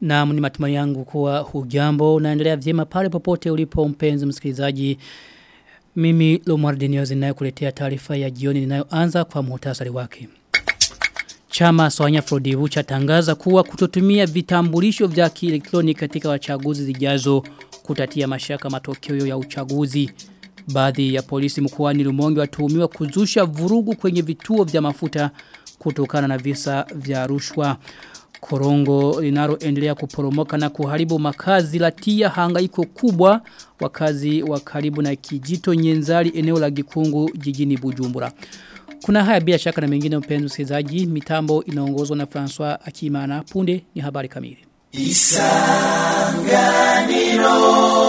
Na ni matumai yangu kuwa hujambo unaendelea vyema pale popote ulipo mpenzi msikilizaji. Mimi Lomar Niozi ninayokuletea taarifa ya jioni ninayoanza kwa muhtasari wake. Chama Soanya Frodivu chatangaza kuwa kutotumia vitambulisho vya kielektroniki katika wachaguzi zijazo kutatia mashaka matokeo ya uchaguzi. Baadhi ya polisi mkoani Rumonge watuhumiwa kuzusha vurugu kwenye vituo vya mafuta kutokana na visa vya rushwa. Korongo linaloendelea kuporomoka na kuharibu makazi latia hangaiko kubwa wakazi wa karibu na kijito nyenzali eneo la gikungu jijini Bujumbura. Kuna haya bila shaka na mengine mpenzi msikilizaji mitambo inaongozwa na François Akimana punde ni habari kamili. Isanganiro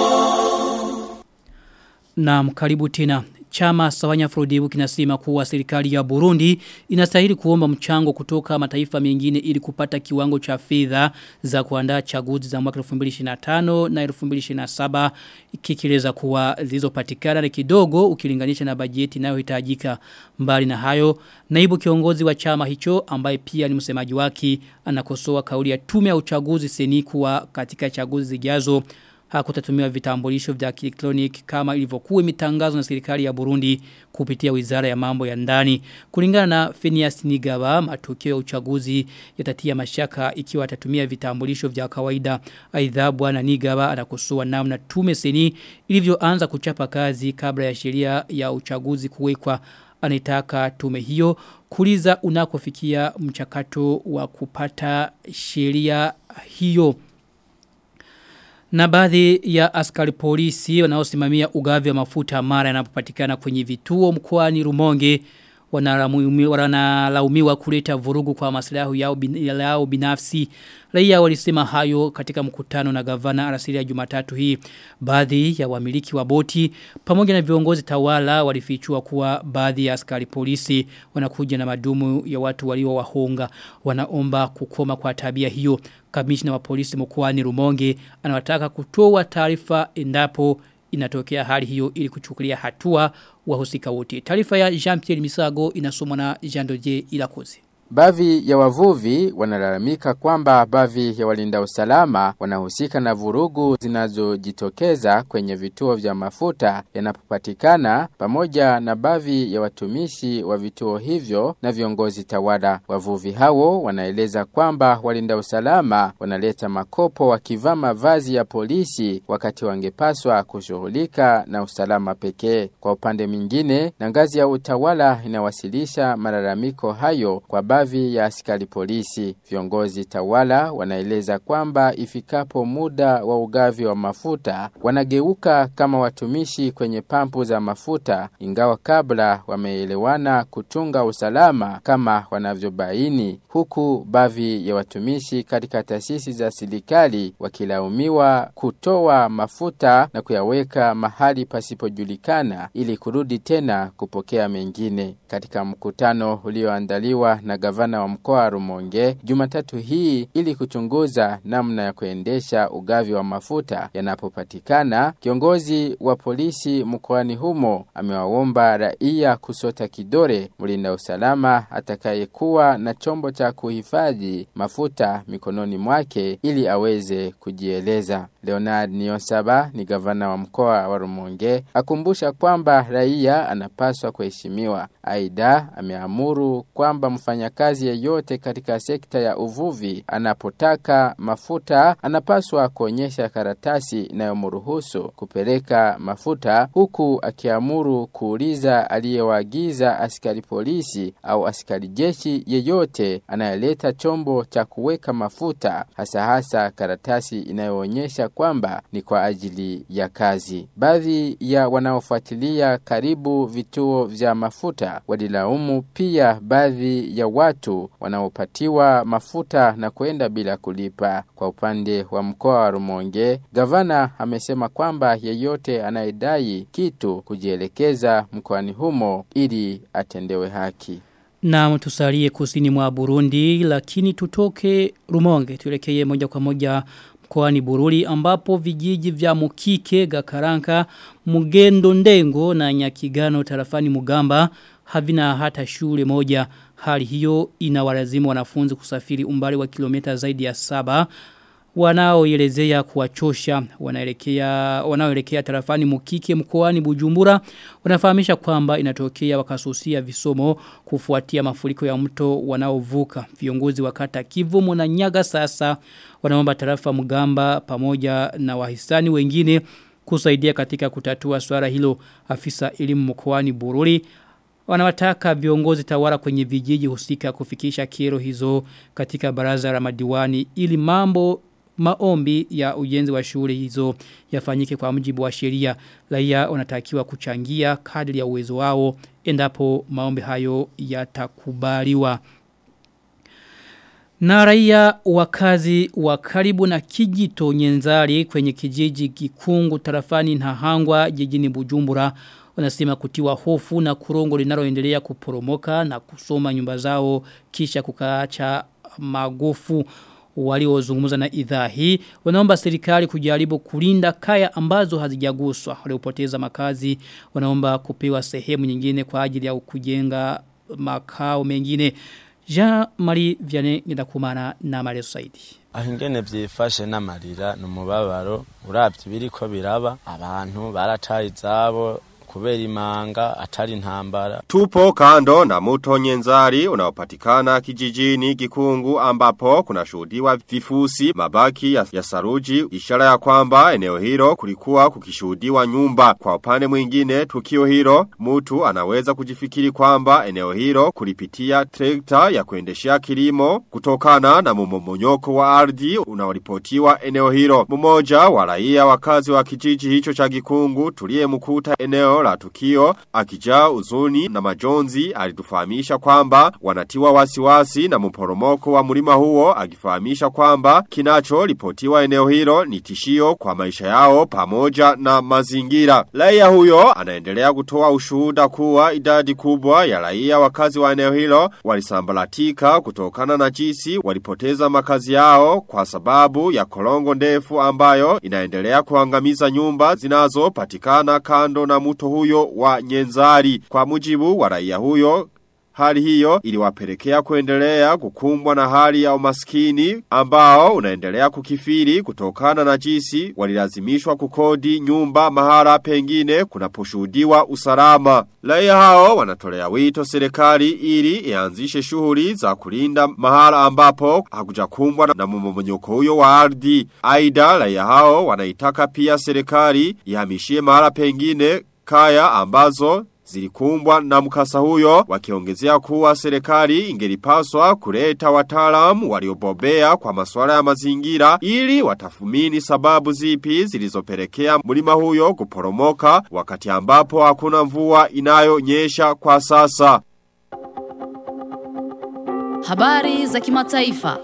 Naam karibu tena Chama Sawanya Frodibu kinasema kuwa serikali ya Burundi inastahili kuomba mchango kutoka mataifa mengine ili kupata kiwango cha fedha za kuandaa chaguzi za mwaka 2025 na 2027 kikieleza kuwa zilizopatikana ni kidogo ukilinganisha na bajeti inayohitajika mbali na hayo naibu kiongozi wa chama hicho ambaye pia ni msemaji wake anakosoa kauli ya tume ya uchaguzi seni kuwa katika chaguzi zijazo hakutatumiwa vitambulisho vya kielektroniki kama ilivyokuwa imetangazwa na serikali ya Burundi kupitia Wizara ya Mambo ya Ndani. Kulingana na Phineas Nigaba, matokeo ya uchaguzi yatatia mashaka ikiwa atatumia vitambulisho vya kawaida. Aidha bwana Nigaba anakosoa namna tume seni ilivyoanza kuchapa kazi kabla ya sheria ya uchaguzi kuwekwa anaitaka tume hiyo kuliza unakofikia mchakato wa kupata sheria hiyo. Na baadhi ya askari polisi wanaosimamia ugavi wa mafuta mara yanapopatikana kwenye vituo mkoani Rumonge wanalaumiwa kuleta vurugu kwa maslahi yao, bin, yao binafsi. Raia walisema hayo katika mkutano na gavana alasiri ya Jumatatu hii. Baadhi ya wamiliki wa boti pamoja na viongozi tawala walifichua kuwa baadhi ya askari polisi wanakuja na madumu ya watu walio wahonga. Wanaomba kukoma kwa tabia hiyo. Kamishna wa polisi mkoani Rumonge anawataka kutoa taarifa endapo inatokea hali hiyo ili kuchukulia hatua wahusika wote. Taarifa ya Jean-Pierre Misago inasomwa na Jean Dodier Ilakozi. Baadhi ya wavuvi wanalalamika kwamba baadhi ya walinda usalama wanahusika na vurugu zinazojitokeza kwenye vituo vya mafuta yanapopatikana pamoja na baadhi ya watumishi wa vituo hivyo na viongozi tawala. Wavuvi hao wanaeleza kwamba walinda usalama wanaleta makopo wakivaa mavazi ya polisi wakati wangepaswa kushughulika na usalama pekee. Kwa upande mwingine, na ngazi ya utawala inawasilisha malalamiko hayo kwa baadhi ya askari polisi. Viongozi tawala wanaeleza kwamba ifikapo muda wa ugavi wa mafuta wanageuka kama watumishi kwenye pampu za mafuta, ingawa kabla wameelewana kutunga usalama kama wanavyobaini, huku baadhi ya watumishi katika taasisi za serikali wakilaumiwa kutoa mafuta na kuyaweka mahali pasipojulikana ili kurudi tena kupokea mengine. Katika mkutano ulioandaliwa na gavana wa mkoa wa Rumonge Jumatatu hii ili kuchunguza namna ya kuendesha ugavi wa mafuta yanapopatikana. Kiongozi wa polisi mkoani humo amewaomba raia kusota kidore mlinda usalama atakayekuwa na chombo cha kuhifadhi mafuta mikononi mwake ili aweze kujieleza. Leonard Niosaba ni gavana wa mkoa wa Rumonge akumbusha kwamba raia anapaswa kuheshimiwa. Aidha ameamuru kwamba mfanyakazi yeyote katika sekta ya uvuvi anapotaka mafuta anapaswa kuonyesha karatasi inayomruhusu kupeleka mafuta huku akiamuru kuuliza aliyewaagiza askari polisi au askari jeshi yeyote anayeleta chombo cha kuweka mafuta hasa hasa karatasi inayoonyesha kwamba ni kwa ajili ya kazi. Baadhi ya wanaofuatilia karibu vituo vya mafuta walilaumu pia baadhi ya watu wanaopatiwa mafuta na kwenda bila kulipa. Kwa upande wa mkoa wa Rumonge, gavana amesema kwamba yeyote anayedai kitu kujielekeza mkoani humo ili atendewe haki. Na tusalie kusini mwa Burundi lakini tutoke Rumonge tuelekee moja kwa moja mkoani Bururi ambapo vijiji vya Mukike, Gakaranka, Mugendo Ndengo na Nyakigano tarafani Mugamba havina hata shule moja. Hali hiyo inawalazimu wanafunzi kusafiri umbali wa kilomita zaidi ya saba wanaoelezea kuwachosha wanaelekea wanaoelekea tarafani Mukike mkoani Bujumbura wanafahamisha kwamba inatokea wakasusia visomo kufuatia mafuriko ya mto wanaovuka viongozi wa kata Kivumu na Nyaga sasa wanaomba tarafa Mugamba pamoja na wahisani wengine kusaidia katika kutatua swala hilo afisa elimu mkoani Bururi wanawataka viongozi tawala kwenye vijiji husika kufikisha kero hizo katika baraza la madiwani ili mambo maombi ya ujenzi wa shule hizo yafanyike kwa mujibu wa sheria raia wanatakiwa kuchangia kadri ya uwezo wao endapo maombi hayo yatakubaliwa na raia wakazi wa karibu na kijito nyenzari kwenye kijiji kikungu tarafani na hangwa jijini bujumbura wanasema kutiwa hofu na kurongo linaloendelea kuporomoka na kusoma nyumba zao kisha kukaacha magofu waliozungumza na idhaa hii wanaomba serikali kujaribu kulinda kaya ambazo hazijaguswa waliopoteza makazi wanaomba kupewa sehemu nyingine kwa ajili ya kujenga makao mengine Jean-Marie Vianney Ngendakumana na Marezo Saidi aho ingene vyifashe n'amarira n'umubabaro uravye biriko biraba abantu barataye izabo kubera imanga atari ntambara. Tupo kando na mto Nyenzari unaopatikana kijijini Gikungu ambapo kuna shuhudiwa vifusi mabaki ya, ya saruji ishara ya kwamba eneo hilo kulikuwa kukishuhudiwa nyumba. Kwa upande mwingine tukio hilo mtu anaweza kujifikiri kwamba eneo hilo kulipitia trekta ya kuendeshea kilimo kutokana na mumomonyoko wa ardhi unaoripotiwa eneo hilo. Mmoja wa raia wakazi wa kijiji hicho cha Gikungu tuliyemkuta eneo la tukio akijaa uzuni na majonzi alitufahamisha kwamba wanatiwa wasiwasi na mporomoko wa mlima huo akifahamisha kwamba kinacho lipotiwa eneo hilo ni tishio kwa maisha yao pamoja na mazingira. Raia huyo anaendelea kutoa ushuhuda kuwa idadi kubwa ya raia wakazi wa eneo hilo walisambalatika kutokana na jinsi walipoteza makazi yao kwa sababu ya kolongo ndefu ambayo inaendelea kuangamiza nyumba zinazopatikana kando na mto huyo wa Nyenzari. Kwa mujibu wa raia huyo Hali hiyo iliwapelekea kuendelea kukumbwa na hali ya umaskini ambao unaendelea kukifiri kutokana na jinsi walilazimishwa kukodi nyumba mahara pengine kunaposhuhudiwa usalama. Raia hao wanatolea wito serikali ili ianzishe shughuli za kulinda mahara ambapo hakujakumbwa na mmomonyoko huyo wa ardhi. Aidha raia hao wanaitaka pia serikali ihamishie mahara pengine kaya ambazo zilikumbwa na mkasa huyo wakiongezea kuwa serikali ingelipaswa kuleta wataalamu waliobobea kwa masuala ya mazingira ili watafumini sababu zipi zilizopelekea mlima huyo kuporomoka wakati ambapo hakuna mvua inayonyesha kwa sasa. Habari za kimataifa.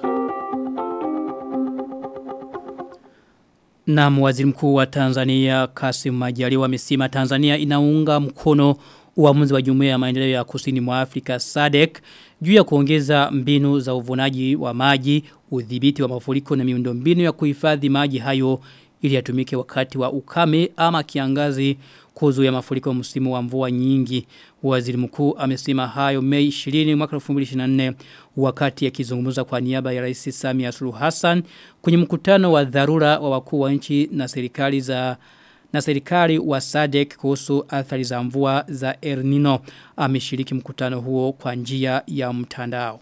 Na waziri mkuu wa Tanzania Kasim Majaliwa amesema Tanzania inaunga mkono uamuzi wa jumuiya ya maendeleo ya kusini mwa Afrika SADC juu ya kuongeza mbinu za uvunaji wa maji, udhibiti wa mafuriko na miundombinu ya kuhifadhi maji hayo ili yatumike wakati wa ukame ama kiangazi kuzuia mafuriko msimu wa mvua nyingi. Waziri mkuu amesema hayo Mei 20 mwaka 2024 wakati akizungumza kwa niaba ya Rais Samia Suluhu Hassan kwenye mkutano wa dharura wa wakuu wa nchi na serikali za na serikali wa SADC kuhusu athari za mvua za El Nino ameshiriki mkutano huo kwa njia ya mtandao.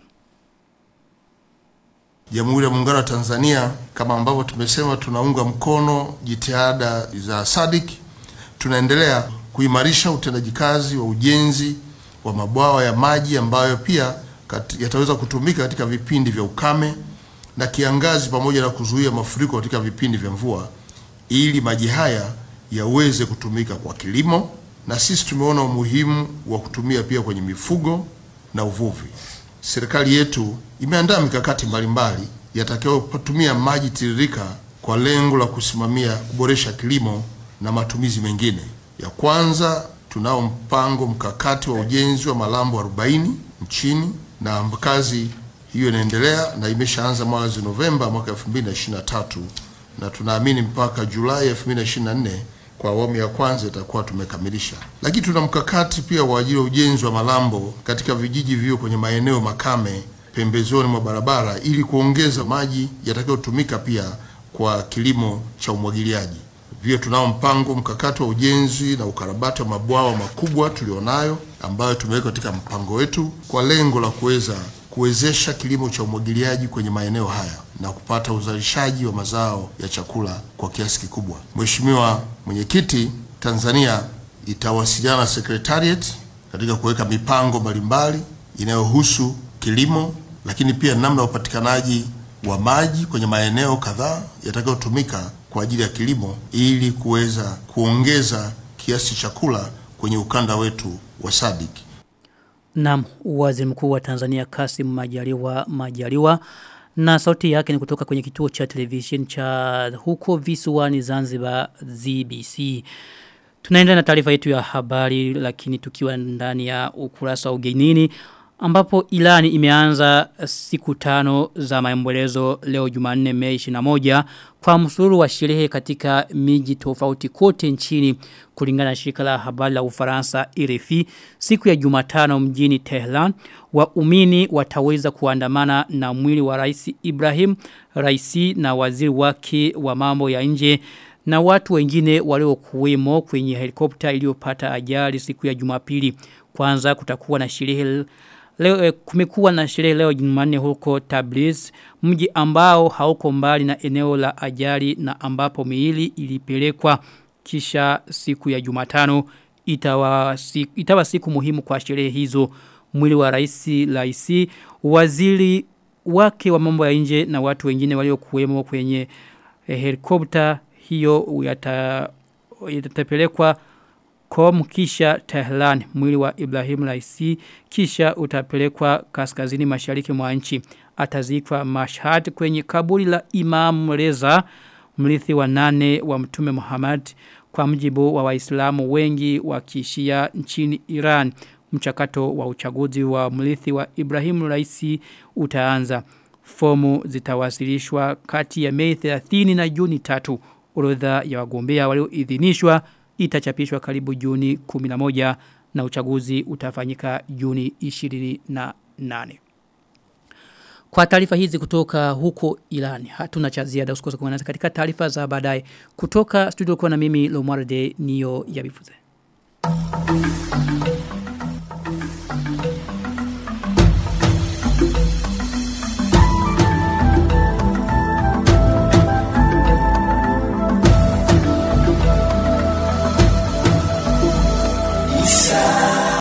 Jamhuri ya Muungano wa Tanzania kama ambavyo tumesema tunaunga mkono jitihada za SADC tunaendelea kuimarisha utendaji kazi wa ujenzi wa mabwawa ya maji ambayo pia yataweza kutumika katika vipindi vya ukame na kiangazi pamoja na kuzuia mafuriko katika vipindi vya mvua ili maji haya yaweze kutumika kwa kilimo na sisi tumeona umuhimu wa kutumia pia kwenye mifugo na uvuvi. Serikali yetu imeandaa mikakati mbalimbali yatakayotumia maji tiririka kwa lengo la kusimamia kuboresha kilimo na matumizi mengine. Ya kwanza tunao mpango mkakati wa ujenzi wa malambo 40 nchini na kazi hiyo inaendelea na imeshaanza mwezi Novemba mwaka 2023 na tunaamini mpaka Julai 2024 kwa awamu ya kwanza itakuwa tumekamilisha. Lakini tuna mkakati pia wa ajili ya ujenzi wa malambo katika vijiji vio kwenye maeneo makame pembezoni mwa barabara ili kuongeza maji yatakayotumika pia kwa kilimo cha umwagiliaji. Vile tunao mpango mkakati wa ujenzi na ukarabati wa mabwawa makubwa tulionayo ambayo tumeweka katika mpango wetu kwa lengo la kuweza kuwezesha kilimo cha umwagiliaji kwenye maeneo haya na kupata uzalishaji wa mazao ya chakula kwa kiasi kikubwa. Mheshimiwa Mwenyekiti, Tanzania itawasiliana na Secretariat katika kuweka mipango mbalimbali inayohusu kilimo, lakini pia namna ya upatikanaji wa maji kwenye maeneo kadhaa yatakayotumika kwa ajili ya kilimo ili kuweza kuongeza kiasi cha chakula kwenye ukanda wetu wa SADC. Naam, waziri mkuu wa Tanzania Kasim Majaliwa Majaliwa na sauti yake ni kutoka kwenye kituo cha television cha huko visiwani Zanzibar ZBC. Tunaenda na taarifa yetu ya habari lakini tukiwa ndani ya ukurasa wa ugenini ambapo ilani imeanza siku tano za maombolezo leo Jumanne Mei 21 kwa msururu wa sherehe katika miji tofauti kote nchini kulingana na shirika la habari la Ufaransa RFI siku ya Jumatano mjini Tehran waumini wataweza kuandamana na mwili wa Rais Ibrahim Raisi na waziri wake wa mambo ya nje na watu wengine waliokuwemo kwenye helikopta iliyopata ajali siku ya Jumapili kwanza kutakuwa na sherehe Leo eh, kumekuwa na sherehe leo Jumanne huko Tabriz, mji ambao hauko mbali na eneo la ajali na ambapo miili ilipelekwa kisha siku ya Jumatano itawa siku, itawa siku muhimu kwa sherehe hizo. Mwili wa rais Laisi, waziri wake wa mambo ya nje na watu wengine waliokuwemo kwenye eh, helikopta hiyo yata yatapelekwa Kom kisha Tehran mwili wa Ibrahim Raisi kisha utapelekwa kaskazini mashariki mwa nchi atazikwa Mashhad kwenye kaburi la Imam Reza mrithi wa nane wa Mtume Muhammad kwa mjibu wa Waislamu wengi wa Kishia nchini Iran mchakato wa uchaguzi wa mrithi wa Ibrahim Raisi utaanza fomu zitawasilishwa kati ya Mei 30 na Juni 3 orodha ya wagombea walioidhinishwa itachapishwa karibu Juni 11 na uchaguzi utafanyika Juni 28. Kwa taarifa hizi kutoka huko Iran, hatuna cha ziada usikose kuungana nasi katika taarifa za baadaye kutoka studio kwa na mimi Lomwarde niyo yabifuze.